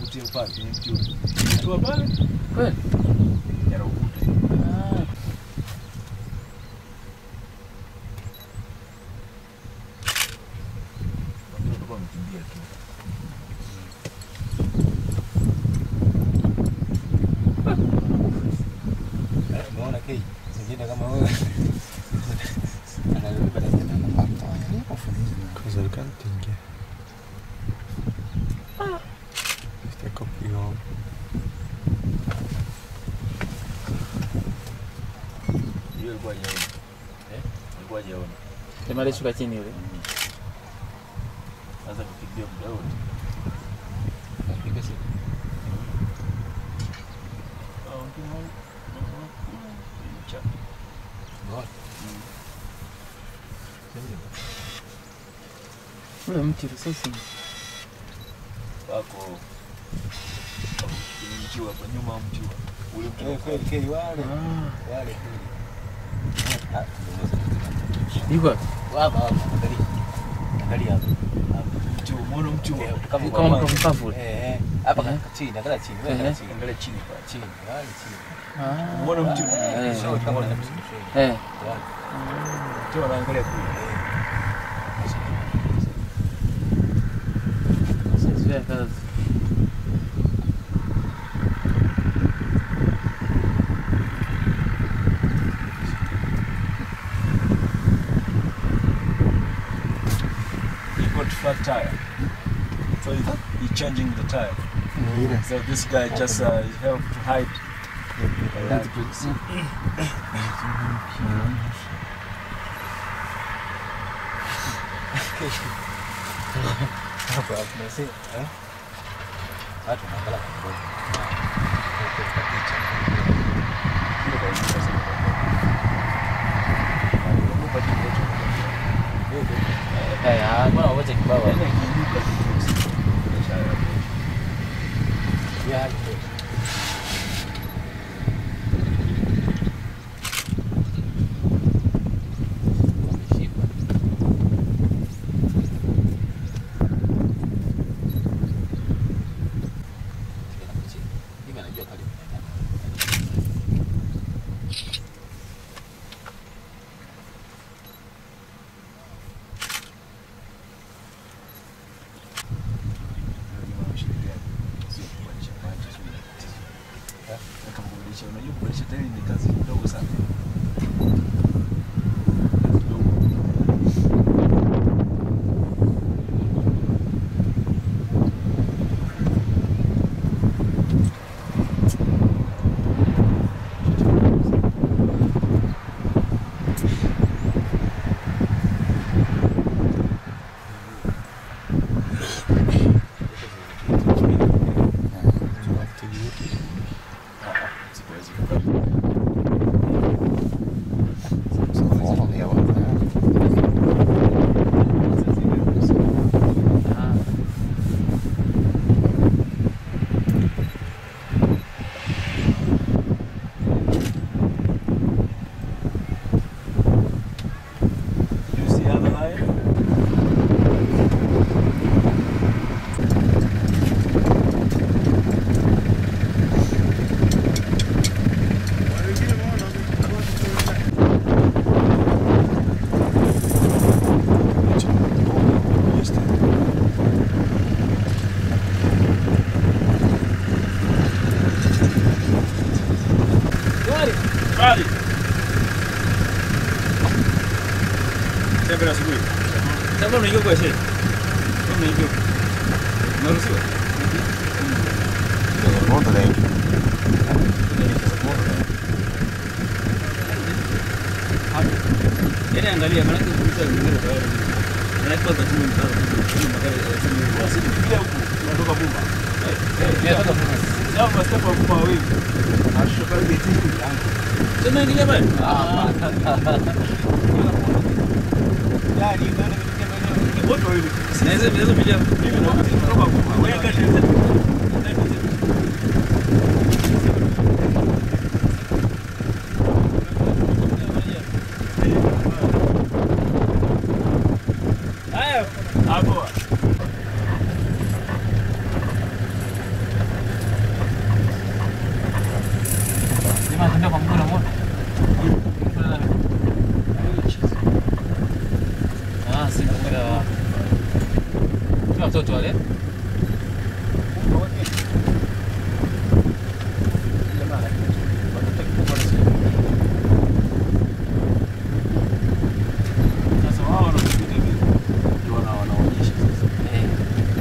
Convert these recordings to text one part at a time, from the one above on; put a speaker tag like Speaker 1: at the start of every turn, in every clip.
Speaker 1: kutia pale kwenye mti ule. Tua pale
Speaker 2: Kweli?
Speaker 1: yana ukuta.
Speaker 2: Ah.
Speaker 1: Wengine walikuwa wamekimbia tu.
Speaker 3: Eh, Umeona kei zingine kama wewe analipa na jina na
Speaker 4: Cosa il canting? Questa copione.
Speaker 1: Hiyo ilikuwa hajaona. Eh? Ilikuwa hajaona.
Speaker 2: Jamaa alishuka chini yule.
Speaker 1: Sasa kukimbia muda wote.
Speaker 3: Piga simu.
Speaker 1: Ah, mtu mmoja. Cha.
Speaker 3: Umeona?
Speaker 2: Ule mti risasi.
Speaker 1: Wako kwenye mti hapa nyuma ya mti wa- ule mti
Speaker 3: Eh,
Speaker 1: wa-
Speaker 3: kweli kei wale
Speaker 2: Ah.
Speaker 3: wale kweli. Ah, tumeweza.
Speaker 2: Yuko wapi?
Speaker 3: Hapa hapa angalia. Angalia hapa. Hapa.
Speaker 1: mti wa- umeona mti wa-
Speaker 3: Eh, kama
Speaker 2: Kama
Speaker 3: kwa-
Speaker 2: mtu mkavu.
Speaker 3: Eh, eh. Hapa
Speaker 2: Eh.
Speaker 3: ka- chini, angalia chini. Wewe angalia
Speaker 2: Eh.
Speaker 3: chini.
Speaker 1: Angalia chini pale.
Speaker 3: Chini, wale chini.
Speaker 2: Ah.
Speaker 1: Umeona mti
Speaker 2: Eh.
Speaker 3: Show kama unamsikia.
Speaker 2: Eh.
Speaker 3: Wale.
Speaker 1: mti wanaangalia kule.
Speaker 2: Sio kazi.
Speaker 1: He got flat tire. So he, he changing the tire. So this guy just uh, helped to hide.
Speaker 3: Hapa tunasema, eh? Watu wanaangalia kwa kwa picha.
Speaker 2: Eh, ah, mbona wote kibao.
Speaker 3: Ya, hapo. Wameshikwa. Hivi anajua pale.
Speaker 1: Unajua kubadilisha tairi ni kazi ndogo sana. Sikuwezi
Speaker 2: Ah.
Speaker 1: You see other line? Bali. Sasa asubuhi. Sasa unaingia kwa shehe. Unaingia. Unaruhusiwa?
Speaker 4: Mondo lei.
Speaker 1: Yaani angalia maana yake kuuliza wengine kwa wale. Na hapo kwa timu mtano. Magari ya timu. Basi tukilia huku tunatoka Bumba. Eh, eh, tunatoka Bumba. Sasa kwa step wa Bumba wewe. Ashuka ile timu yangu. Sema ingia pale. Ah. Yaani ndio ndio wote wawili. Sinaweza naweza piga mimi na kutoka Bumba. Wewe kati Haya, hapo.
Speaker 2: Sema anatembea kwa mguu unamuona? Ah, si mpira wa Ni watoto wale.
Speaker 1: Sasa wao wanakuja hivi ndio wana- wanaonyesha sasa.
Speaker 2: Eh.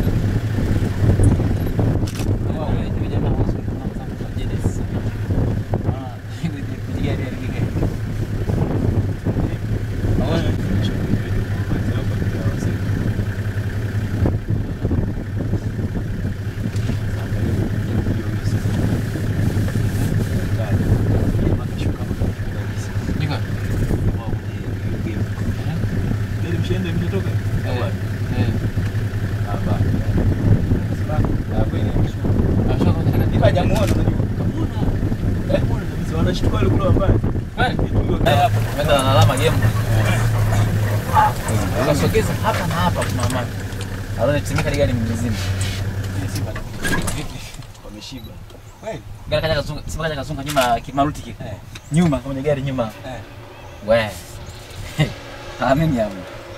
Speaker 2: Wao wale ndio jamaa wao sio kama kama kwa Genesis. Ah, kujiga ile ile.
Speaker 1: Hawezi kuonyesha hivi. Kwanza hapa ndio wasema. Sasa hiyo ndio hiyo sasa. Tayari. Jamaa kashuka hapa kabisa.
Speaker 2: Niko.
Speaker 1: Wao kwenye game. Gari mshaenda mshatoka?
Speaker 2: Eh.
Speaker 1: Au bado?
Speaker 2: Eh.
Speaker 1: Ah, bado. Ah, kweli ameshuka.
Speaker 2: Ashoka kwa katika
Speaker 1: Ila hajamuona unajua. Kamuona. Eh, muona kabisa wanashtuka wale kule wambali.
Speaker 2: Kweli?
Speaker 1: Ndio
Speaker 2: Eh, hapo. Meta na alama game. Ukasogeza hapa na hapa kuna mama. Alone timika gari mzima.
Speaker 1: Simba wameshiba. Kweli?
Speaker 2: Gari kaja kazunga, Simba kaja kazunga nyuma kimaruti kile.
Speaker 1: Eh.
Speaker 2: Nyuma kwenye gari nyuma.
Speaker 1: Eh.
Speaker 2: We. Amini hapo.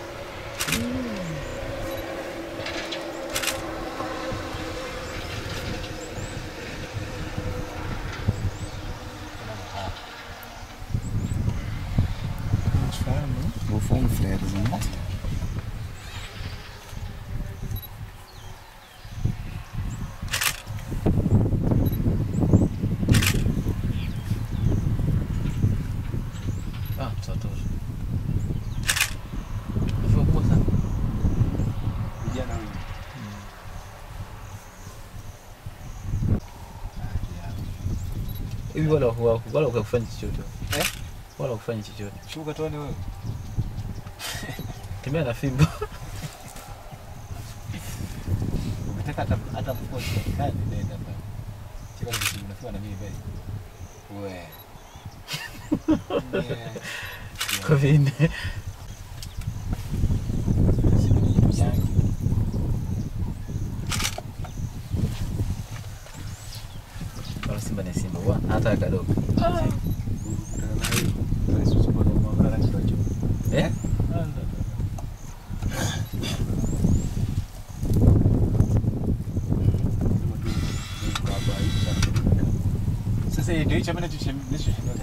Speaker 4: Vou for um flares, né?
Speaker 2: Ah, tutosha. Hivyo kubwa sana.
Speaker 1: Vijana wengi.
Speaker 2: Hivi wala wala wala ukafanya chochote.
Speaker 1: Eh?
Speaker 2: Wala ukafanya chochote.
Speaker 1: Shuka tuone wewe.
Speaker 2: Tembea na fimbo.
Speaker 1: Umetaka hata hata mkosi kani nenda hapa. Chika ni unafiwa na mimi basi. Wewe. Yeah.
Speaker 2: Kwa vile. Wala Simba ni Simba bwana, hata kadogo. Eh?
Speaker 1: Sasa ndio hicho ambacho tunachoshinda.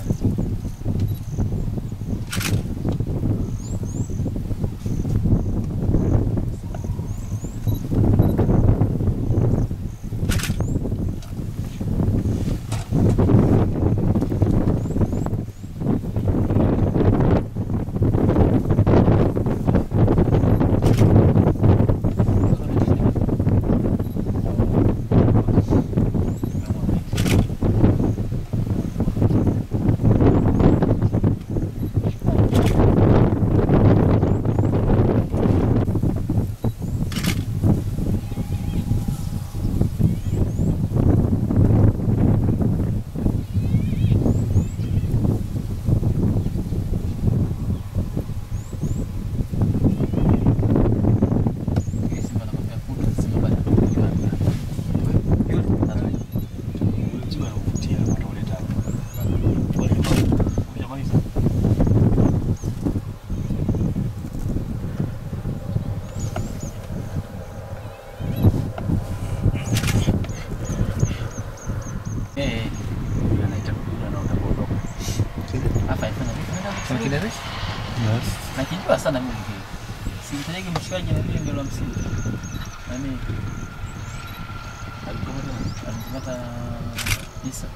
Speaker 2: Simba anakwambia kutu, Simba bado.
Speaker 1: Mzima anavutia wanaoleta hapa. Hujamaliza?
Speaker 2: Eh,
Speaker 1: Yule anaita yule anaona kuondoka.
Speaker 2: hapa ifanya Kuna kideresi?
Speaker 4: Yes.
Speaker 2: Nakijua sana mimi kile. Simtajagi mshikaji na mimi ngelo hamsini. Nani?
Speaker 1: Alikamata
Speaker 2: Alimkamata Isa.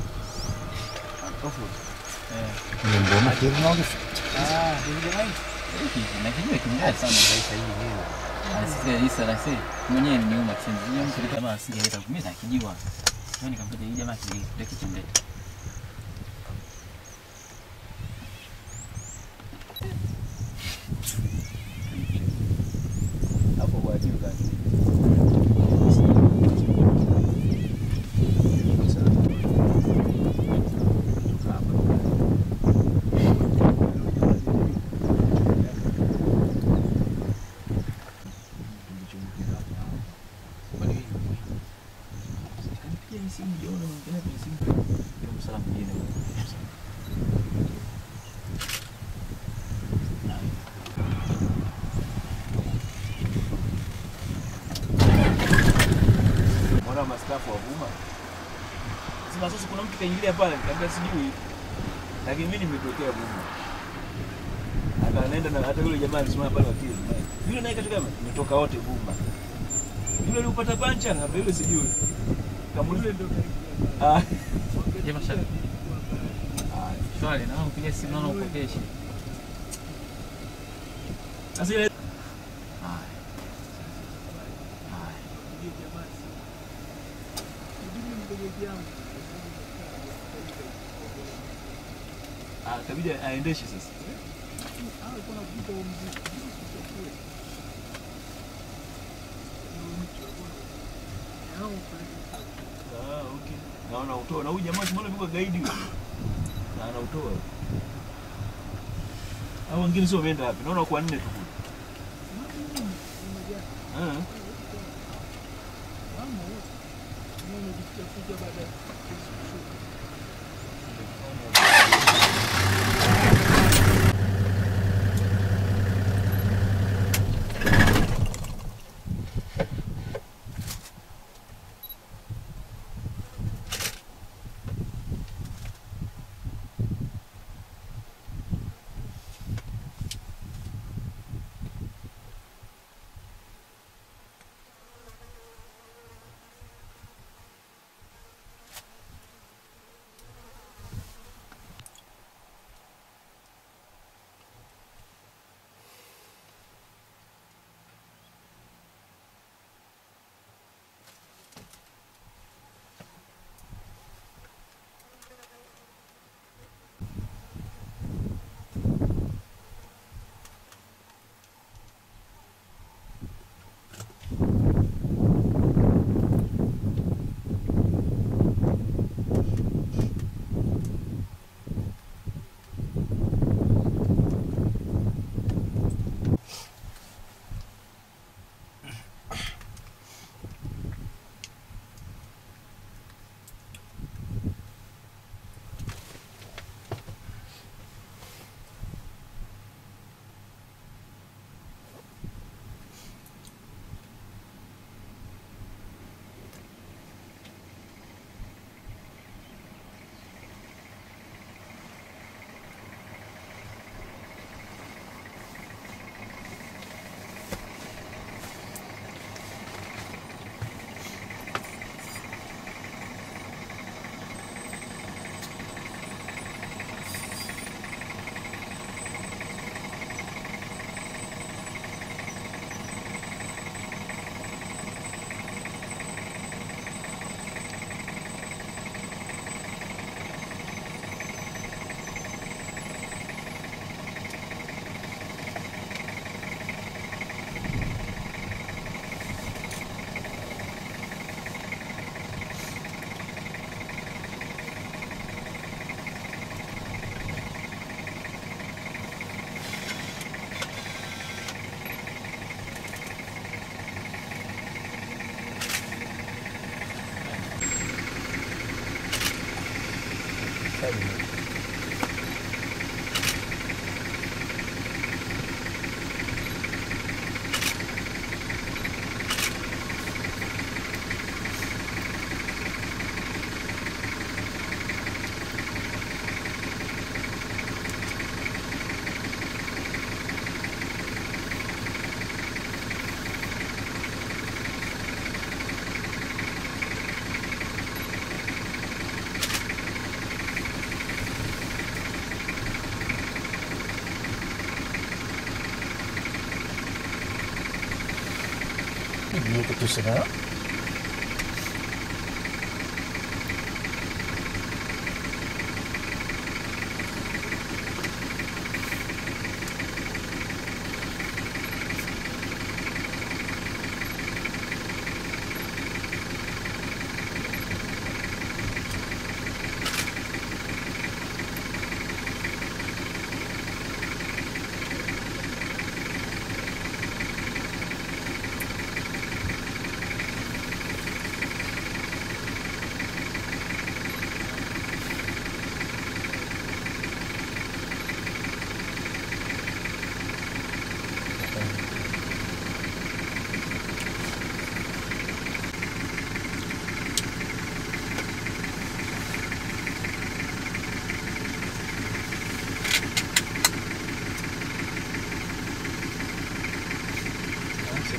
Speaker 1: Ofu.
Speaker 2: Eh.
Speaker 4: Lembrou naquele final do
Speaker 1: Ah, ndio jamani.
Speaker 2: Hiki nakijua kimbaya sana Isa hii. Anasikia Isa na sisi mwenyewe ni nyuma chini. Yeye mtu kama asingeleta mimi nakijua. Mimi nikamkuta hii jamaa kile kitende.
Speaker 1: Hapo kwa juu gani? Sema sasa kuna mtu kaingilia pale, nikamwambia sijui. Lakini mimi nimetokea Buma. Akaenda na hata yule jamaa alisimama pale wakili. Yule naye katika nimetoka wote Buma. Yule alipata pancha na yule sijui. Kamuuliza ndio. Ah.
Speaker 2: Je, mashaka. Shwari, naona upiga simu naona upokeshe.
Speaker 1: Sasa ile
Speaker 2: Haya. Haya.
Speaker 1: ah, kabidi aendeshe sasa. Ah, okay. Na wanautoa. Na huyu jamaa simuona yuko gaidi huyo. Na anautoa. Hao wengine sio wameenda wapi? Naona kwa nne tu kule. Ah.
Speaker 4: Video ketusannya.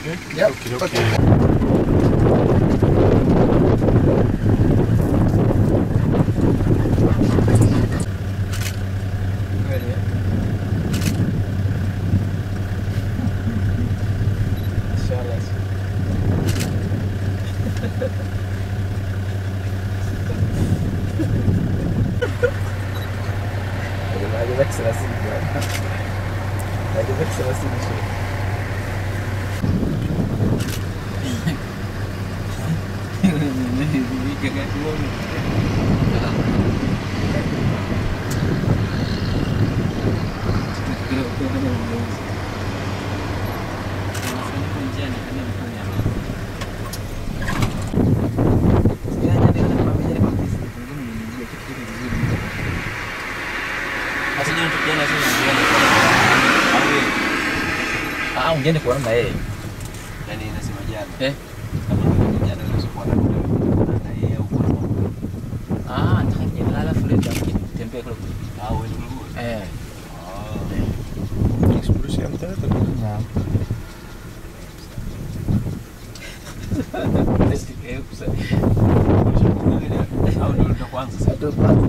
Speaker 4: Yep.
Speaker 1: Okay,
Speaker 4: Okay.
Speaker 1: okay.
Speaker 2: Ready, eh? Inshallah. Hadi bak sırası gidiyor. Hadi bak sırası gidiyor. Ah, ungeende kuona na yeye.
Speaker 3: Yaani nasema jana.
Speaker 2: Eh?
Speaker 3: Kama ni jana unaweza kuwa na na yeye au kwa
Speaker 2: Ah, nataka alafu leo tembea kule.
Speaker 3: au wewe ndio.
Speaker 2: Eh.
Speaker 3: Ah.
Speaker 1: Eksplorasi yang tadi.
Speaker 2: Naam. Eh, kusa.
Speaker 3: Au ndio ndio kwanza sasa.
Speaker 2: Satu kwanza.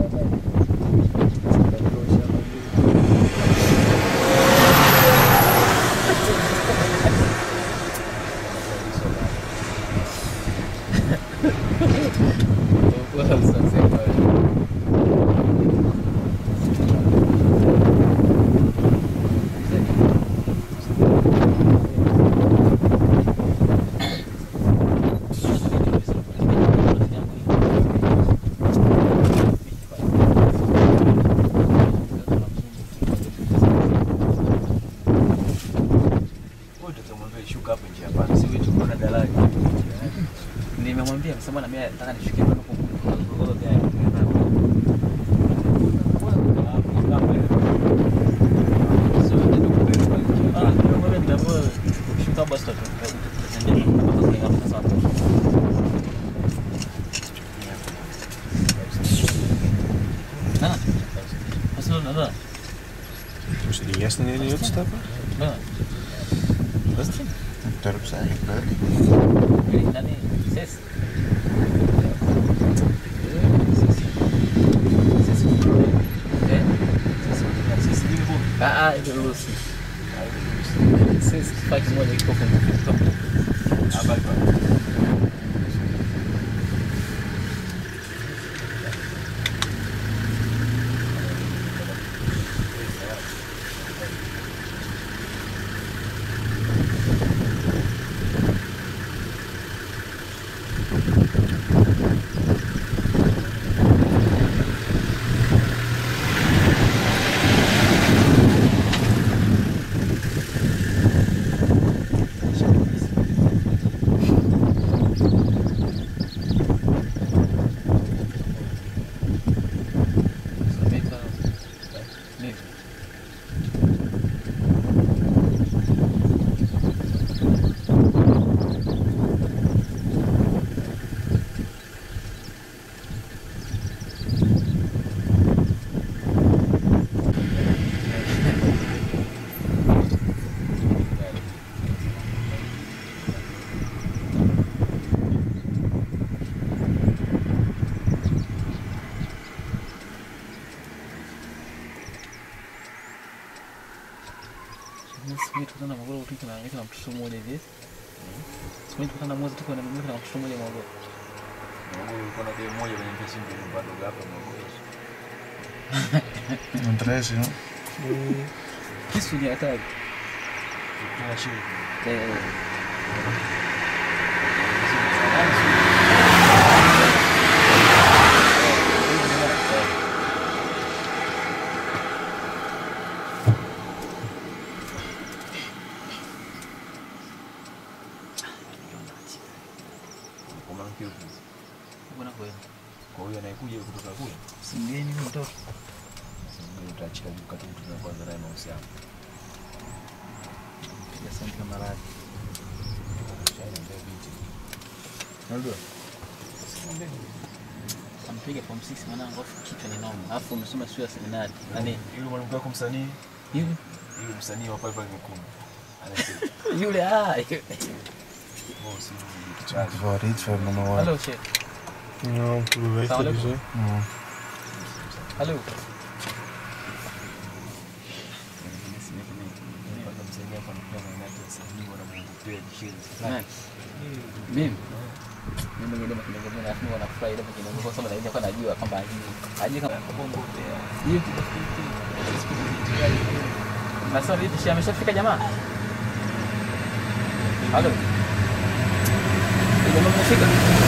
Speaker 3: Wewe tutamwambia shuka hapo njia hapana. Si wewe tuko na daraja.
Speaker 2: Nimemwambia msema na mimi nataka nishukie kwenda kwa gari. Ah, nimemwambia nitaamua kushuka basi tutaenda hapo sasa. Nana. Masuk nana.
Speaker 1: Moest die eerste niet uitstappen?
Speaker 2: Nana.
Speaker 4: Daarop zijn ik leuk.
Speaker 2: Ini nani? Ses. Ses. Eh?
Speaker 3: Sisi ni bo.
Speaker 2: Ah, ah, itu lulus. Ses pakai moja iko kwa mfuko.
Speaker 3: Habari kwa.
Speaker 2: Sampai Nih. Siku tukutana Morogoro tuko na na mtoto mmoja hivi. Siku tukutana mwezi tuko na mimi na mtoto mmoja Morogoro.
Speaker 3: Wewe uko na demu moja kwenye pesa ndio bado hapa Morogoro.
Speaker 4: Interesse, hè?
Speaker 2: Kisu ni hatari.
Speaker 3: Kuna shule.
Speaker 2: Eh.
Speaker 3: Kwa maana hiyo.
Speaker 2: Bwana kweli.
Speaker 3: Kwa hiyo anayekuja kutoka kule.
Speaker 2: Simgeni mimi mtoto.
Speaker 3: Sasa utaachika juu kati mtu kwanza naye mahusiano.
Speaker 2: Ya senti kama radi.
Speaker 3: China ndio binti.
Speaker 2: Unajua? Ampiga form 6 mwanangu afu kichwa ni noma. Alafu umesoma shule ya seminari. Nani?
Speaker 3: Yule mwanamke wako msanii,
Speaker 2: Hivi?
Speaker 3: yule msanii wa pale pale Mikumi. Anasema,
Speaker 2: Yule ah. yule.
Speaker 3: "Oh, si mimi kichwani."
Speaker 4: Wat iets van mama wat.
Speaker 2: Hallo Sheikh.
Speaker 5: Nou, hoe weet
Speaker 2: Zou
Speaker 5: je
Speaker 2: dat-
Speaker 5: dus, hè?
Speaker 4: Mm.
Speaker 2: Hallo.
Speaker 3: Mpaka msanii hapa anakuwa na watu wasanii wanamwogopea Jishenzi.
Speaker 2: Nani? Mimi. Mimi mwenyewe ndio kidogo mimi nafikiri wanafurahi ndio kidogo kwa sababu naenda kwa najua kwamba hajui. Hajui kama
Speaker 3: Kuogopea.
Speaker 2: hiyo Nasema vipi shi ameshafika jamaa? Halo. Ndio jamaa amefika.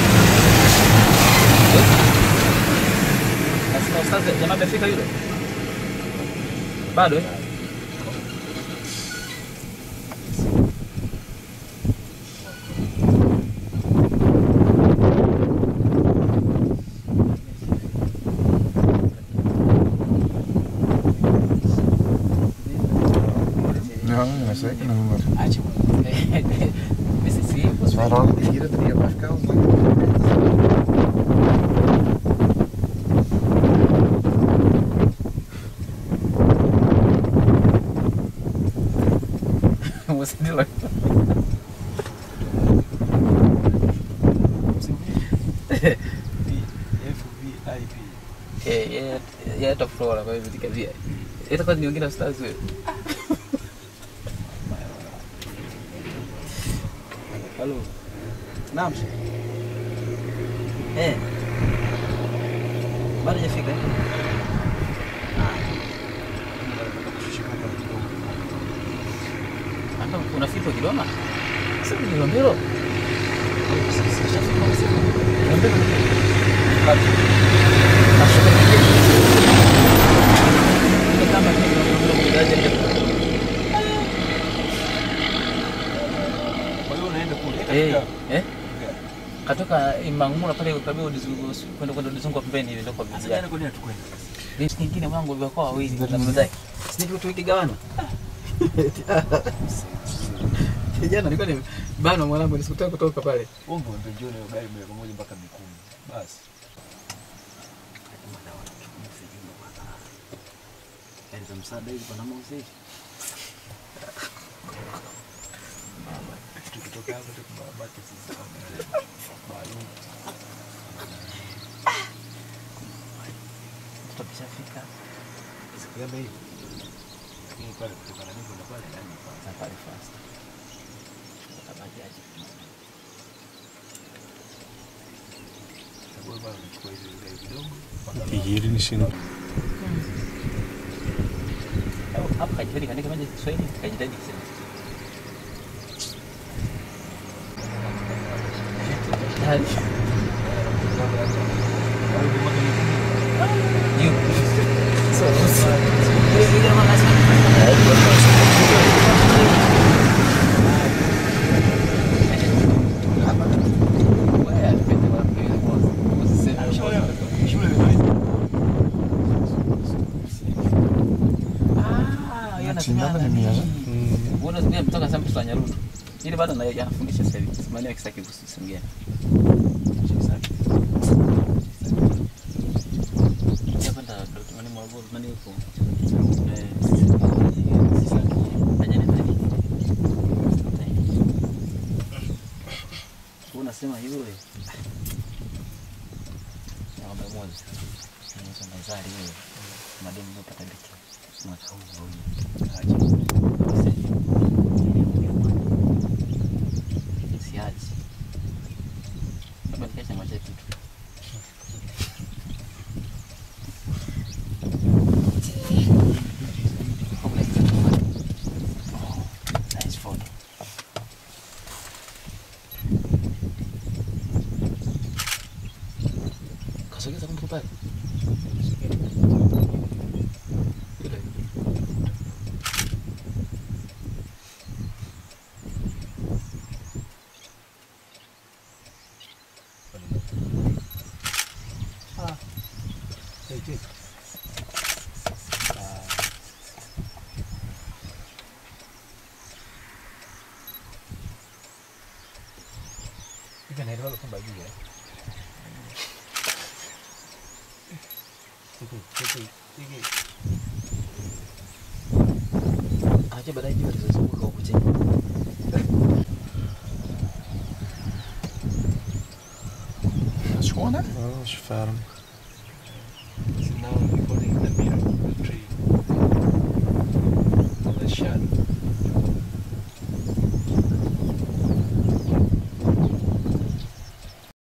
Speaker 2: Eh? Nasema ustaz jamaa amefika yule. Bado eh?
Speaker 4: Ja, dat is zeker een nummer.
Speaker 2: Acha. Mimi si
Speaker 4: Dat is wel raar dat hier het niet op afkomt.
Speaker 2: Você de lá.
Speaker 3: FVIP.
Speaker 2: Eh, yeye yeye atafura kwa hivyo tikavia. Itakuwa ni wengine stars wewe. Halo. Naam. Eh. Bado hajafika. Hata kuna fito Kigoma? Sasa ni Kilombero. Kilombero. Wapi? Nashuka nyingine. Ndio kama ni Kilombero kwa daraja la
Speaker 3: Kwa hiyo unaenda kule.
Speaker 2: Eh, eh? Katoka Imangula pale kabla udizungu kwenda kwenda udizungu pembeni hivi ndio kwa
Speaker 3: Sasa
Speaker 2: bibi.
Speaker 3: jana kwa nini hatukwenda?
Speaker 2: Vitu kingine mwangu vya wawili na mzee. Sisi tu tukigawana. Jana nilikuwa ni bana mwanangu nisikutaka kutoka pale.
Speaker 3: Wewe ndio njoo na gari moja kwa moja mpaka Mikumi. Basi.
Speaker 2: Gari za msaada hizi pana mauzi.
Speaker 3: Tukitoka hapo tukabaki sisi kama maalum.
Speaker 2: Tutapishafika
Speaker 3: Siku ya bei. Lakini pale kutoka na niko na pale yani pale.
Speaker 2: na pale fast. Tutabajaji.
Speaker 3: Sababu bwana unachukua hizo gari kidogo. mpaka
Speaker 5: Hier in de zin.
Speaker 2: Au hapo kajitahidi kaandika moja Kiswahili, kajitahidi kusema. Tayari. Yu. So, so. Ile ile mama
Speaker 4: Sindano ni mia, eh?
Speaker 2: Mbona sija mtoka sasa mtu Nyaruto. Ile bado na anafundisha sasa hivi. Simani akisaki kuhusu Songea. Hapa ndo Dr. Mani Mwagoro, Mani yuko. Eh. Haja ni nani? Unasema yule. Ng'ombe moja. Anaitwa Nazari yule. Mademu yopata biki. Mwaka huu au siachi labda nikesha macha kitu Nice photo. Kasogeza kumbe pale. Yule.
Speaker 3: Hivi naelewa kwamba juu eh. Hiki hiki hiki Acha baadaye jua litazunguka huku chini.
Speaker 4: Schoon hè?
Speaker 5: Ja, dat is ferm.